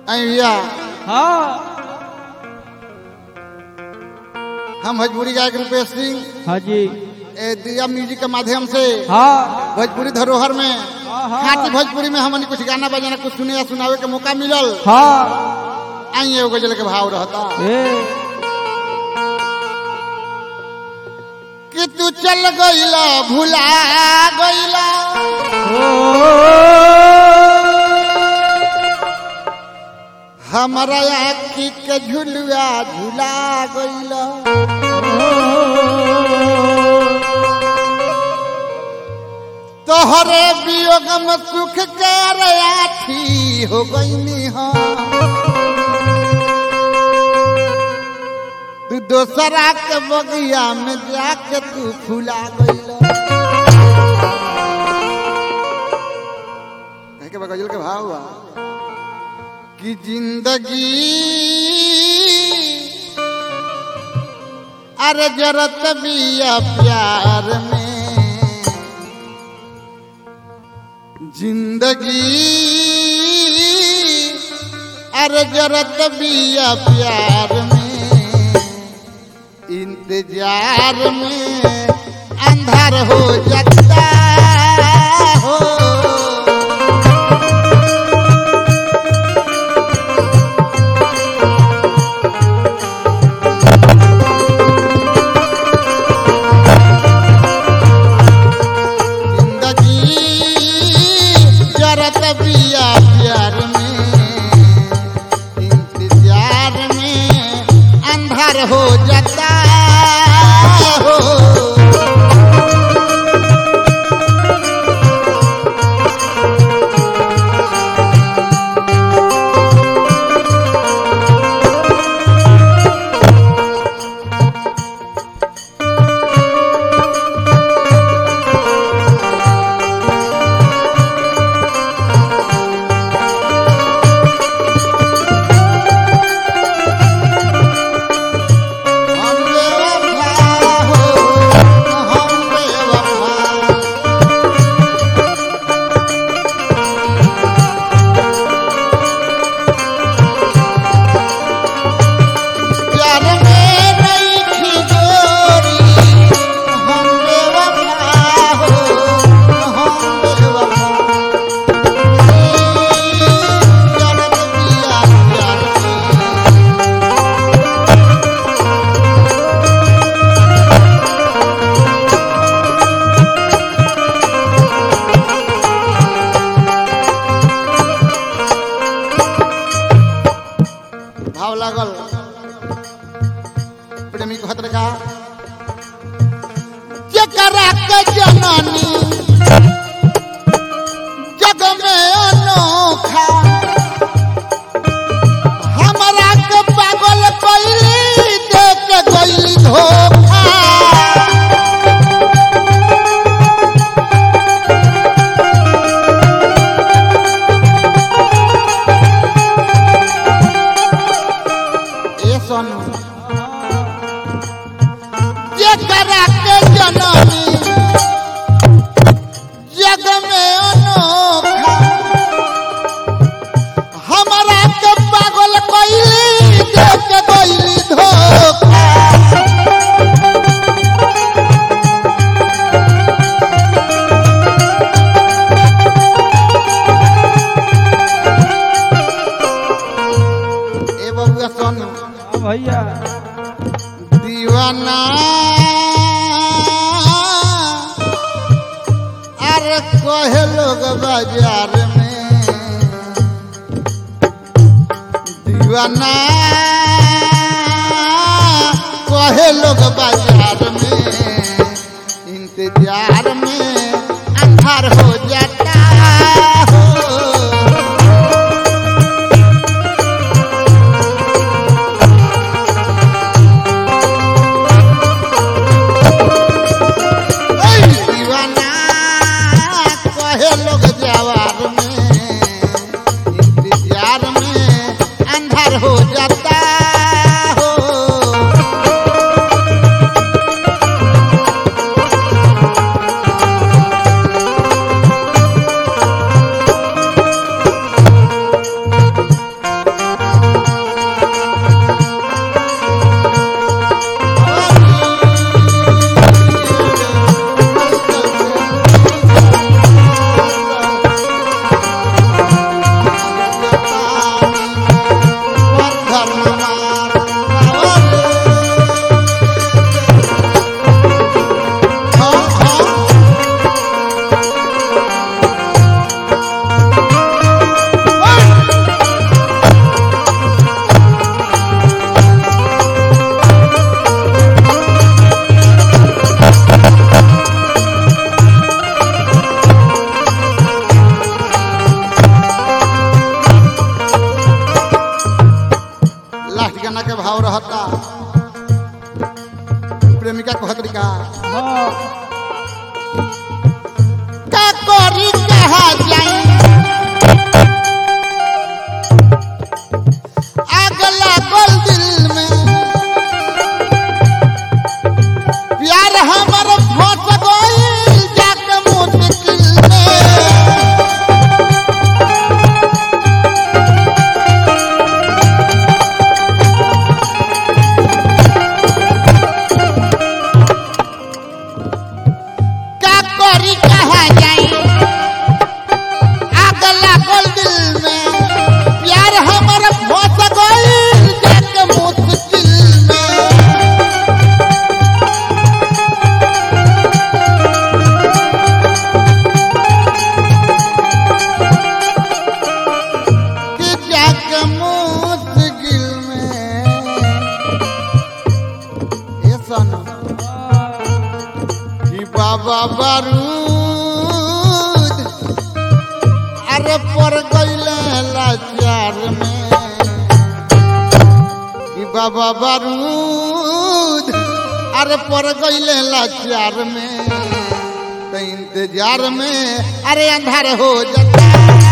भैया हाँ हम भोजपुरी गायक रूपेश सिंह हाँ जी ए दिया म्यूजिक के माध्यम से हाँ भोजपुरी धरोहर में हाँ। खाटी भोजपुरी में हमने कुछ गाना बजाना कुछ सुने या सुनावे के मौका मिलल हाँ आई एगो गजल के भाव रहता ए कि तू चल गईला भुला गईला हमारा आखी के झुलुआ झुला गईला तोहरे वियोग में सुख के आठी हो गईनी हाँ तू दोसरा के बगिया में जाके तू फुला गईला कहे के बा गजल के भाव बा कि जिंदगी अरे जरत बिया प्यार में जिंदगी अरे जरत बिया प्यार में इंतजार में अंधार हो जाता हो जिंदगी जरत बिया प्यार में इंतजार में अंधार हो जाता हो हम बेवफा हो हम बेवफा प्यार में नहीं थी गोरी हम बेवफा हो हम बेवफा जन्म दिया प्यार में भाव लागल प्रेमी कहत का जकरा के जननी जग में अनोखा हमरा के पागल कैली देख के गईली धोखा ए सोनू जकरा के जननी जग में अनोखा हमरा के पागल कैली देख के गईली धोखा ए बबुआ सोनू हाँ भैया दीवाना अरे कहे लोग बाजार में दीवाना कहे लोग बाजार में इंतजार में अंधार हो जाता हो ओय दीवाना कहे लोग जवार में इंतजार में अंधार हो जाता हो करी कहा जाई आग लागल दिल में प्यार हमर फंस गइल जाके मुश्किल में कि जाके मुश्किल में ये सुनो कि बाबा बारूद अरे पर गईले लाचार में कि बाबा बारूद अरे पर गईले लाचार में तो इंतजार में अरे अंधार हो जाता